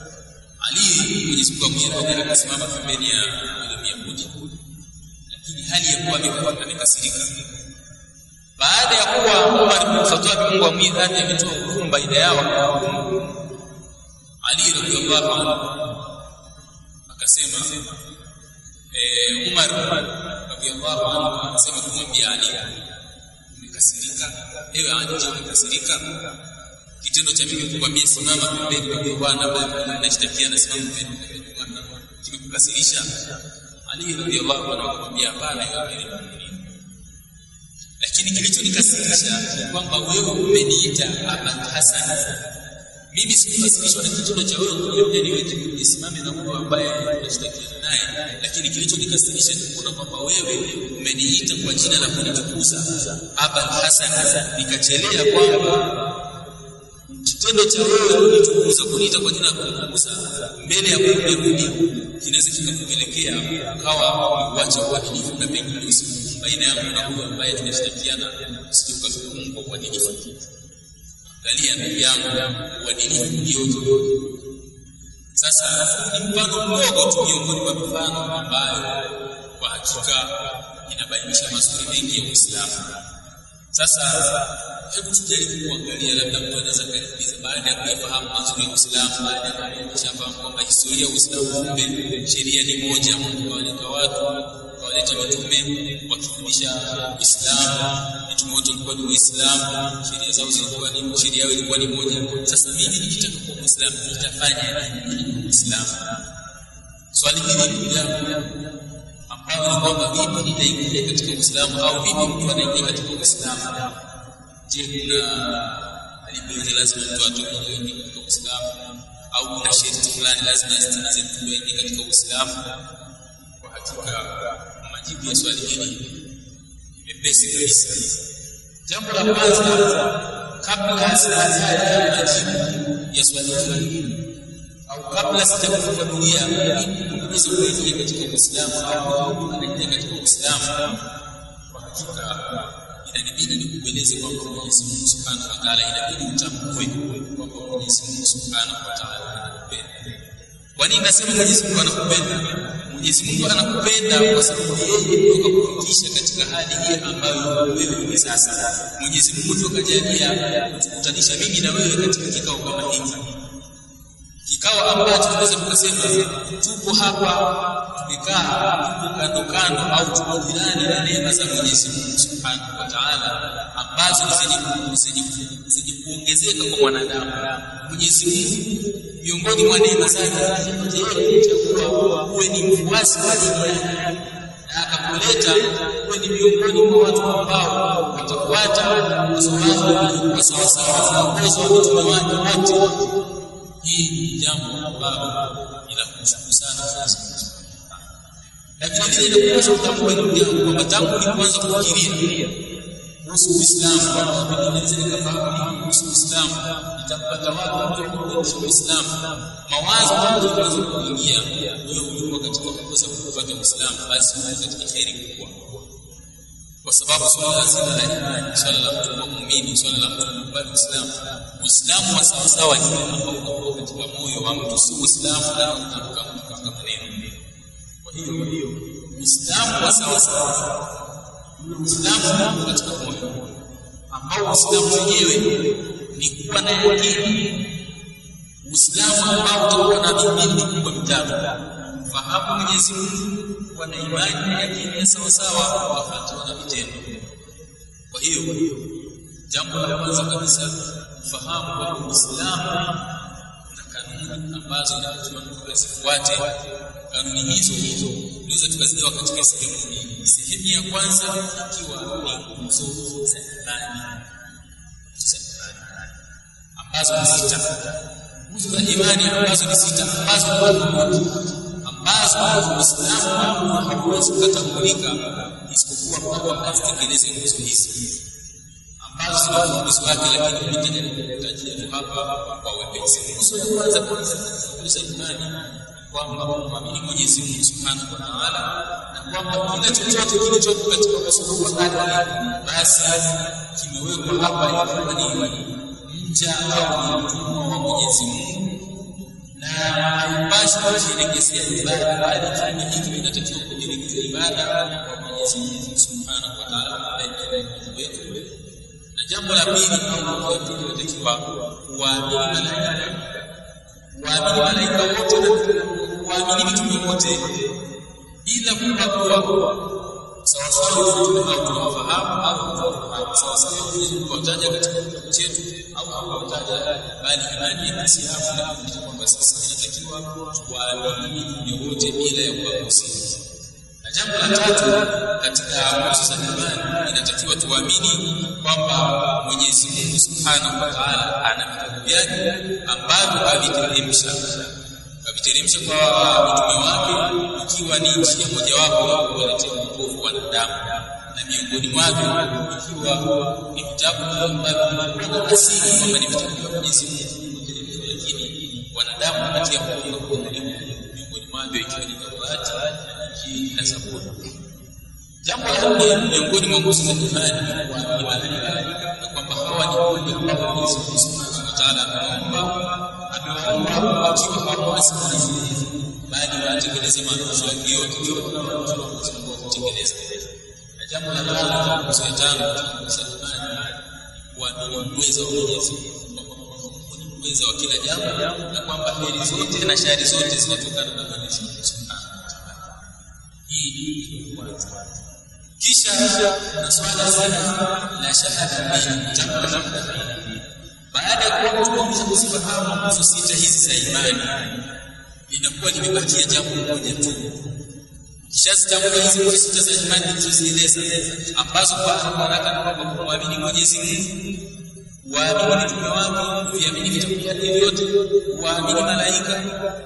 Ali Mwenyezi Mungu amwiradhi akasimama pembeni ya yule Myahudi lakini hali ya kuwa amekuwa amekasirika. Baada ya kuwa Umar bin Khattab Mungu amwiradhi ametoa hukumu baina yao, Ali radhiallahu anhu akasema eh, Umar radhiallahu anhu akasema kumwambia Ali, umekasirika ewe Ali, je, umekasirika? Kitendo cha mimi kukwambia simama pembeni kwa bwana ambaye mnashtakiana, simama pembeni kwa bwana kimekukasirisha? Ali radhiallahu anhu akamwambia hapana, ya amiri muuminin, lakini kilichonikasirisha ni kwamba wewe umeniita Abul Hasan. Mimi sikukasirishwa na kitendo cha wewe kuniambia niweze nisimame na mtu ambaye tunashtakiana naye, lakini kilichonikasirisha ni kuona kwamba wewe umeniita kwa jina la kunitukuza Abul Hasan, nikachelea kwamba kitendo cha wewe kunitukuza kuniita kwa jina la kunitukuza mbele ya Myahudi kinaweza kikakupelekea ukawa uacha uadilifu na pengine usiku baina yangu na huyo ambaye tunashtakiana, usije ukahukumu kwa uadilifu. Angalia ndugu yangu, uadilifu ulioje! Sasa ni mfano mdogo tu miongoni mwa mifano ambayo kwa hakika inabainisha mazuri mengi ya Uislamu. Sasa hebu tujaribu kuangalia, labda mtu anaweza kajiuliza, baada ya kuyafahamu mazuri ya Uislamu, baada ya kushafahamu kwamba historia ya Uislamu, kumbe sheria ni moja, Mungu kawaleta watu, kawaleta mitume wakifundisha Uislamu. Mitume wote walikuwa ni Waislamu, sheria zao zilikuwa ni sheria yao ilikuwa ni moja. Sasa mimi nikitaka kuwa Muislamu nitafanya nini Muislamu? Swali hili ndugu yangu ambayo ni kwamba vipi nitaingia katika Uislamu au vipi mtu anaingia katika Uislamu? Je, kuna alipenzi lazima mtu atoke ndio aingie katika Uislamu au kuna sharti fulani lazima azitimize mtu ndio aingie katika Uislamu? Kwa hakika majibu ya swali hili ni mepesi kabisa. Jambo la kwanza, kabla sijataja majibu ya swali hili au kabla sijakufafanulia nini unaweza kuingia katika Uislamu au anaingia katika Uislamu, kwa hakika inanibidi nikueleze kwamba Mwenyezi Mungu Subhanahu wa Ta'ala, inabidi utambue kwamba Mwenyezi Mungu Subhanahu wa Ta'ala anakupenda. Kwa nini nasema Mwenyezi Mungu anakupenda? Mwenyezi Mungu anakupenda kwa sababu yeye ndio kakufikisha katika hali hii ambayo wewe uko sasa. Mwenyezi Mungu ndio kajalia kutukutanisha mimi na wewe katika kikao kama hiki kikao ambacho tunaweza tukasema tupo hapa tumekaa tupo kando kando au tupo jirani na neema za Mwenyezi Mungu Subhanahu wa Ta'ala ambazo ni zenye zenye kuongezeka kwa mwanadamu. Mwenyezi Mungu miongoni mwa neema zake alichagua uwe ni mfuasi wa dini yake na akakuleta uwe ni miongoni mwa watu ambao watafuata kwa sawasawa na uwezo wa mitume wake wote. Hii ni jambo ambalo ila kumshukuru sana Mwenyezi Mungu na vile vile inakuweza kutambua hilo jambo kwamba tangu nilipoanza kufikiria kuhusu Uislamu, naweza nikafahamu kuhusu Uislamu, nitapata wapi mtu kuendesha Uislamu. Mawazo yangu yanaweza kuingia, wewe ulikuwa katika kukosa kupata Uislamu, basi uko katika kheri kubwa, kwa sababu swala zima la imani, swala la mtu kuwa muumini, swala la mtu kukubali Uislamu, Uislamu wa sawasawa ni ule ambao unakuwa katika moyo wa mtu, si Uislamu unaotamka katika maneno. Kwa hiyo Uislamu wa sawasawa Uislamu katika moyo ambao Uislamu wenyewe ni kuwa na yakini, Uislamu ambao utakuwa na mihimili mikubwa mitatu: fahamu Mwenyezi Mungu, kuwa na imani na yakini ya sawasawa, kufuatana na vitendo. Kwa hiyo jambo la kwanza kabisa fahamu kwamba Uislamu na kanuni ambazo inatakiwa mtu zifuate. Kanuni hizo hizo tunaweza tukazigawa katika sehemu mbili. Sehemu ya kwanza ikiwa ni nguzo za imani ambazo ni sita, nguzo za imani ambazo ni sita, ambazo ambazo Uislamu hauwezi kutambulika isipokuwa kwamba azitekeleze nguzo hizi ambazo zina ufunguzi wake, lakini nitaja tu hapa kwa wepesi. Nguzo ya kwanza kabisa za imani kwamba kumwamini Mwenyezi Mungu Subhanahu wa Ta'ala na kwamba kila chochote kilichopo katika uso wa ardhi basi kimewekwa hapa ikiwa ni mja au ni mtumwa wa Mwenyezi Mungu na haipashi kujielekezea ibada, bali kiumbe hiki kinatakiwa kujielekezea ibada kwa Mwenyezi Mungu Subhanahu wa Ta'ala wetu. Na jambo la pili au la pili inatakiwa kuwaamini malaika, kuwaamini malaika wote na kuamini mitume wote bila kubagua sawasawa mitume hao tunawafahamu au hatuwafahamu sawasawa kuwataja katika kitabu chetu au hakuwataja bali imani ya Kiislamu inafundisha kwamba sasa inatakiwa tuwaamini mitume wote bila ya kuwagusia na jambo la tatu katika nguzo za imani inatakiwa tuamini kwamba Mwenyezi Mungu Subhanahu wa Ta'ala ana vitabu vyake ambavyo aviteremsha aviteremsha kwa mitume wake ikiwa ni njia mojawapo ya kuwaletea wokovu wanadamu na miongoni mwavyo ikiwa ni vitabu ambavyo vina asili kwamba ni vitabu vya Mwenyezi Mungu kuteremshwa, lakini wanadamu wanatia mkono kwa miongoni mwavyo ikiwa ni Taurati, Injili na Zaburi. Jambo la nne miongoni mwa nguzo za imani ni malaika na kwamba hawa ni viumbe ambao Mwenyezi Mungu Subhanahu wa Ta'ala amewaumba amewaumba wakiwa hawawasi Mwenyezi Mungu bali wanatekeleza maagizo yake yote ikiwa kutekeleza. Na jambo la tano nguzo ya tano katika nguzo za imani kuamini uwezo wa Mwenyezi Mungu ni uwezo wa kila jambo na kwamba heri zote na shari zote zinatokana na Mwenyezi Mungu Subhanahu wa Ta'ala. Hii ni kwanza kisha na swala zima la shahada mbili jambo la mbili baada ya kuwa mtu amesha kuzifahamu nguzo sita hizi za imani linakuwa limebakia jambo moja tu kishazitambua hizi nguzo sita za imani nilizozieleza ambazo kwa haraka na kwamba kumwamini Mwenyezi Mungu waamini mitume wake kuviamini vitabu vyake vyote kuwaamini malaika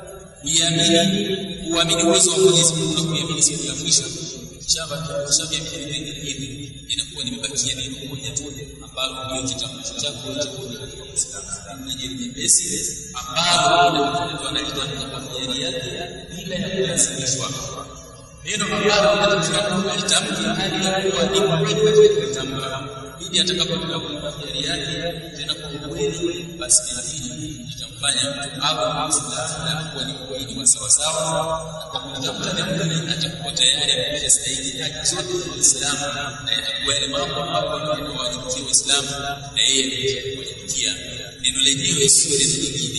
kuiamini kuamini uwezo wa Mwenyezi Mungu na kuiamini siku ya mwisho kishaviamini vipengele hivi inakuwa nimebakia neno moja tu ambalo ndio kitambulisho chako cha kuja katika Uislamu na jeni jepesi ambalo wanalitamka kwa hiari yake bila ya kulazimishwa neno ambalo linatakiwa alitamke hali ya kuwa ni kweli katika kulitamka ili atakapokuwa kwa hiari yake tena kwa ukweli basi inabidi itamfanya mtu awe Muislamu na kuwa ni muumini wa sawasawa kwa kutafuta jambo hili atakuwa tayari amekwisha stahili haki zote za Uislamu na yatakuwa yale mambo ambayo yanawajibikia Waislamu na yeye amekwisha kuwajibikia. Neno lenyewe sio neno lingine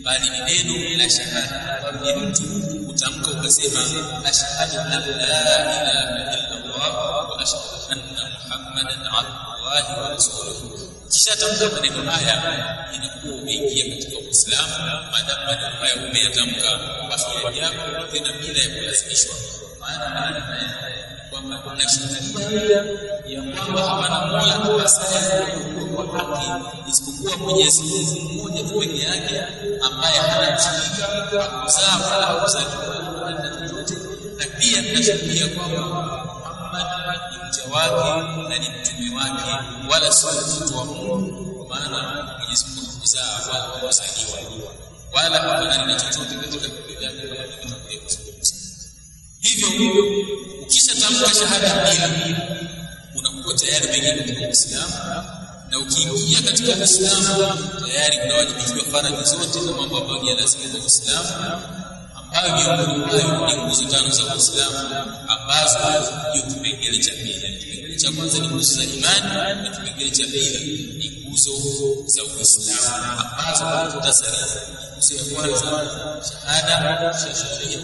bali ni neno la shahada ni mtu utamka ukasema ashhadu an la ilaha illa Allah wa ashhadu anna Muhammadan abdullahi wa rasuluhu kisha tamka maneno haya inakuwa umeingia katika Uislamu maadamu maneno haya umeyatamka basi yako tena bila ya kulazimishwa maana maneno haya kwamba tunashuhudia ya kwamba hapana mola apasaye kwa haki isipokuwa Mwenyezi Mungu mmoja tu peke yake ambaye hana mshirika hakuzaa wala hakuzaliwa wala chochote na pia tunashuhudia kwamba Muhammad ni mja wake na ni mtume wake wala sio mtoto wa Mungu kwa maana Mwenyezi Mungu hakuzaa wala hakuzaliwa wala hafanani na chochote katika vitu vyake kama tulivyotangulia kuzungumza hivyo ukisha tamka shahada mbili unakuwa tayari umeingia katika Uislamu na ukiingia katika Uislamu tayari unawajibikiwa faradhi zote na mambo ambayo ni lazima kwa Uislamu ambayo miongoni mwayo ni nguzo tano za Uislamu ambazo ndio kipengele cha pili. Kipengele cha kwanza ni nguzo za imani na kipengele cha pili ni nguzo za Uislamu ambazo tutasali. Nguzo ya kwanza shahada, shahadia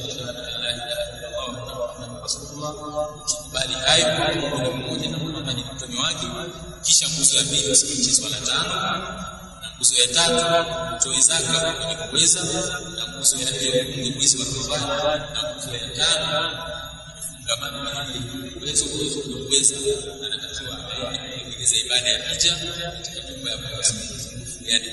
ukikubali hayo kwamba ni mmoja na Muhammad ni mtume wake, kisha nguzo ya pili usimche swala tano, na nguzo ya tatu utoe zaka kwenye kuweza, na nguzo ya nne ufunge mwezi wa Ramadhani, na nguzo ya tano fungamano na uwezo uwezo kuweza, anatakiwa kutekeleza ibada ya hija katika nyumba ya Mwenyezi Mungu, yani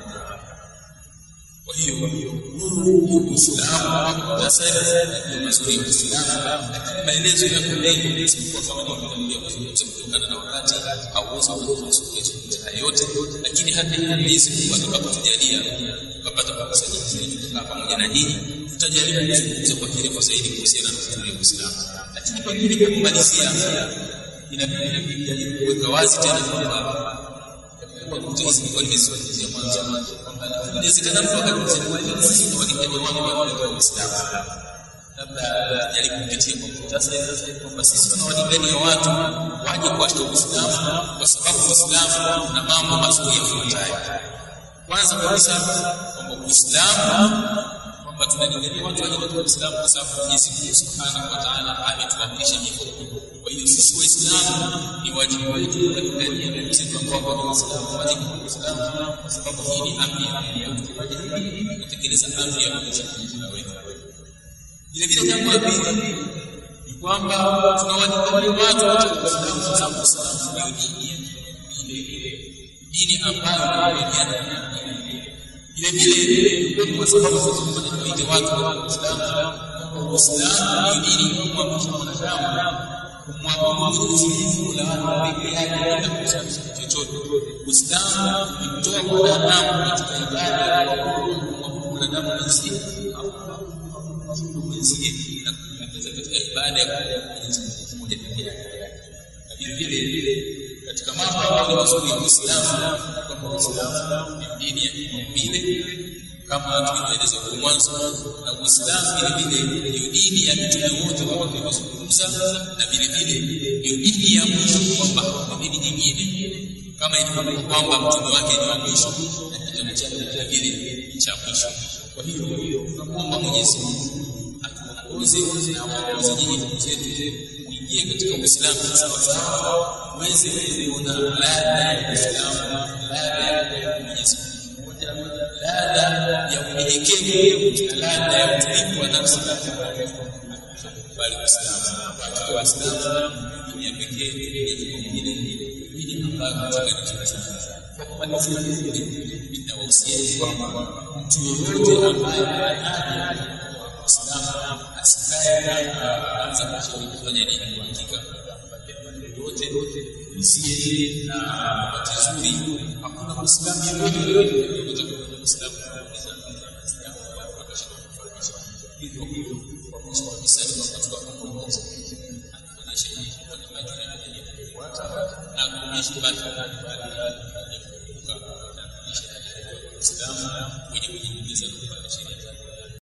kwa hiyo huu ndio Uislamu muhtasari ndio mazuri ya Uislamu, lakini maelezo yako mengi isipokuwa kama nilivyotangulia kuzungumza kutokana na wakati hauwezi kuzungumza haya yote, lakini hata hizi Mungu atakapotujalia tukapata kukusanyika zaidi tukakaa pamoja na nyinyi, tutajaribu kuzungumza kwa kirefu zaidi kuhusiana na mazuri ya Uislamu, lakini pengine kwa kumalizia, inabidi kujaribu kuweka wazi tena kwamba kwa kutoa hizi kwa nimezungumzia mwanzo kwamba inawezekana mtu akasema sisi ni walingani wao wa Uislamu labda jaribu kupitia kwa muhtasari kwamba sisi tuna walingania watu waje kuashika Uislamu kwa sababu Uislamu una mambo mazuri yafuatayo. Kwanza kabisa kwamba Uislamu kwamba tunalingania watu waje katika Uislamu kwa sababu Mwenyezi Mungu Subhanahu wa Ta'ala ametuamrisha hivyo. Kwa hiyo sisi Waislamu ni wajibu wetu kulingania ndugu zetu ambao ni Waislamu waje katika Uislamu kwa sababu hii ni amri ya Mungu. Tukifanya hivi tutekeleza amri ya Mungu Subhanahu wa Ta'ala. Vile vile jambo la pili ni kwamba tunawalingania watu katika Uislamu kwa sababu Uislamu ndio dini ile dini ambayo inawaliana vile vile kwa sababu tunawaita watu wa Uislamu Uislamu ni dini inayomwamrisha mwanadamu kumwabudu Mwenyezi Mungu la watu peke yake bila kusababisha chochote. Uislamu umemtoa mwanadamu katika ibada ya kumwabudu mwanadamu mwenzie au mwenzie na kumpendeza katika ibada ya Mwenyezi Mungu mmoja peke yake. Na vile vile katika mambo ambayo ni mazuri ya Uislamu kwamba Uislamu ni dini ya kimaumbile kama tulivyoeleza kwa mwanzo, na Uislamu vile vile ndio dini ya mitume wote kama tulivyozungumza, na vile vile ndio dini ya mwisho, kwamba hakuna dini nyingine kama ilivyokuwa kwamba mtume wake ni wa mwisho na kitabu chake vile vile cha mwisho. Kwa hiyo tunamwomba Mwenyezi Mungu atuongoze na awaongoze nyinyi ndugu zetu kuingia katika Uislamu sawa sawa, uweze kuona ladha ya Uislamu, ladha ya Mwenyezi Mungu mmoja, ladha ya unyenyekevu na ladha ya utulivu wa nafsi bali Uislamu katika Uislamu dini ya pekee dini nyingine dini ambayo katika nichochoza kwa kumalizia ninawahusia kwamba mtu yoyote ambaye anaje Uislamu asikae aanze kushauri kufanya nini kwa hakika yote isiye na wakati zuri hakuna Muislamu yoyote yoyote Uislamu hivyo hivyo kwa mwisho kabisa ni kwamba tukaongoza anaonyesha kwa ni majina yanayofuata na kuonyesha bado ya kukumbuka na kuonyesha Uislamu wenye kujingiza katika sheria